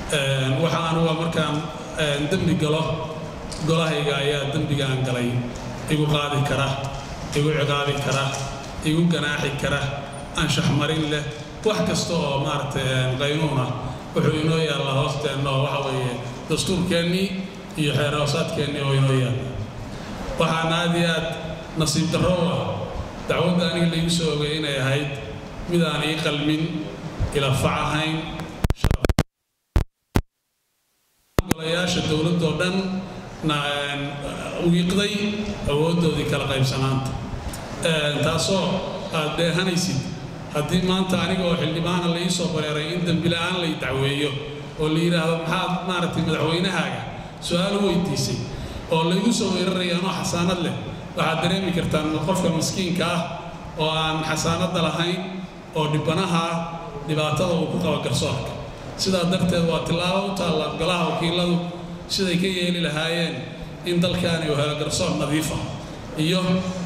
waxa anuga markaan dembi galo golahayga ayaa dembigaan galay igu qaadi kara igu ciqaabi kara igu ganaaxi kara anshax marin leh wax kasta oo maaragtay qaynuuna wuxuu inoo yaallaa hoosteenna oo waxa weeye dastuurkeennii iyo xeerhoosaadkeennii oo inoo yaalla waxaan aad iyo aad nasiib darro u ah dacwadda aniga laigu soo ogay inay ahayd mid aan ii qalmin ila fac ahayn golayaasha dowladdoo dhan wiiqday awooddoodii kala qaybsanaanta taasoo aad dheehanaysid haddii maanta aniga oo xildhibaana la ii soo bareeray in dembila'aan lay dacweeyo oo la yidhaahdo maxaad maaragtay madaxweynahaaga su-aal u weydiisay oo laygu soo weeraraya anoo xasaanad leh waxaad dareemi kartaan qofka maskiinka ah oo aan xasaanadda lahayn oo dhibanaha ah dhibaatada uu ku qabo garsoorka sidaa darteed waa tillaabo u taalla golaha wakiiladu siday ka yeeli lahaayeen in dalkaani uu helo garsoor nadiif ah iyo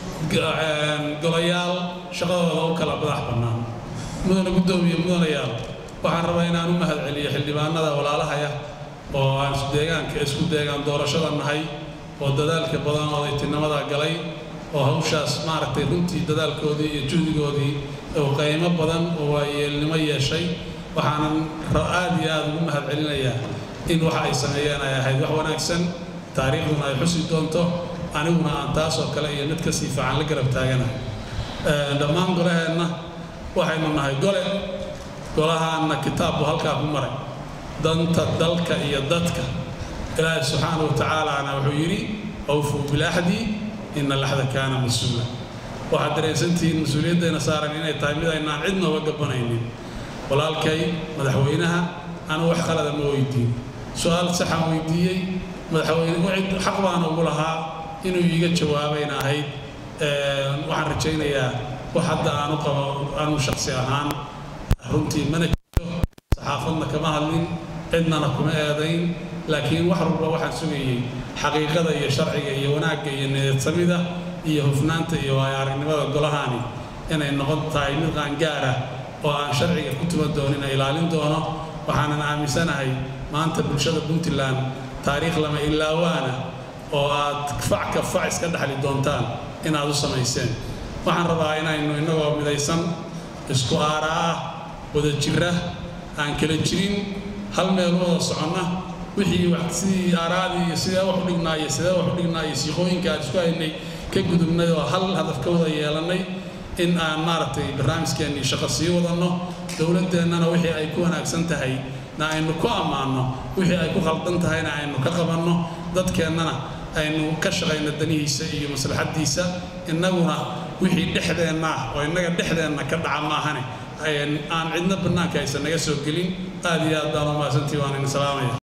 golayaal shaqadooda u kala madax bannaan mudana guddoomiye mudanayaal waxaan rabaa inaan u mahad celiyo xildhibaanada walaalahaya oo aan deegaanka isku deegaan doorashada nahay oo dadaalka badan oo daytinimada galay oo hawshaas maaragtay runtii dadaalkoodii iyo juhdigoodii oo qaymo badan oo waayeelnimo yeeshay waxaanan aad iyo aad ugu mahad celinayaa in waxa ay sameeyeen ay ahayd wax wanaagsan taariikhduna ay xusi doonto aniguna aan taasoo kale iyo mid kasii fiican la garab taaganahay dhammaan golaheenna waxaynu nahay gole golahaanna kitaab buu halkaa ku maray danta dalka iyo dadka ilaahay subxaanahu wa tacaalaana wuxuu yidhi awfuu bilaxdi ina laxda kaana mas-uula waxaad dareensantihiin mas-uuliyaddeena saaran inay tahay mid aynaan cid nooga gabanaynin walaalkay madaxweynaha anu wax qalada ma weydiin su-aal saxaan weydiiyey madaxweyne xaq baana ugu lahaa inuu iiga jawaabayna ahayd waxaan rajaynayaa wax hadda aanu qabo anu shaksi ahaan runtii mana jirto saxaafadna kama hadlin cidnana kuma eedayn laakiin wax walba waxaan sugayey xaqiiqada iyo sharciga iyo wanaagga iyo niyadsamida iyo hufnaanta iyo waayo aragnimada golahaani inay noqon tahay mid qaangaar ah oo aan sharciga ku tuman doonina ilaalin doono waxaanan aaminsanahay maanta bulshada puntland taariikh lama ilaawaana oo aad fac ka fac iska dhexli doontaan inaad u samayseen waxaan rabaa inaynu innagoo midaysan isku aara ah wada jira aan kala jirin hal meel wada soconna wixii sidii aaraadii iyo sidee wax u dhignaa iyo sidee wax u dhignaa iyo siiqooyinka aan isku haynay ka gudubnay oo hal hadaf ka wada yeelannay in aan maaragtay barnaamijkeennii shaqo sii wadanno dowladdeennana wixii ay ku wanaagsan tahay na aynu ku ammaanno wixii ay ku khaldan tahayna aynu ka qabanno dadkeennana aynu ka shaqayno danihiisa iyo maslaxaddiisa innaguna wixii dhexdeenna ah oo innaga dhexdeenna ka dhaca maahane aan cidna bannaanka aysan naga soo gelin aad iyo aad baan u mahadsantii waan idin salaamaya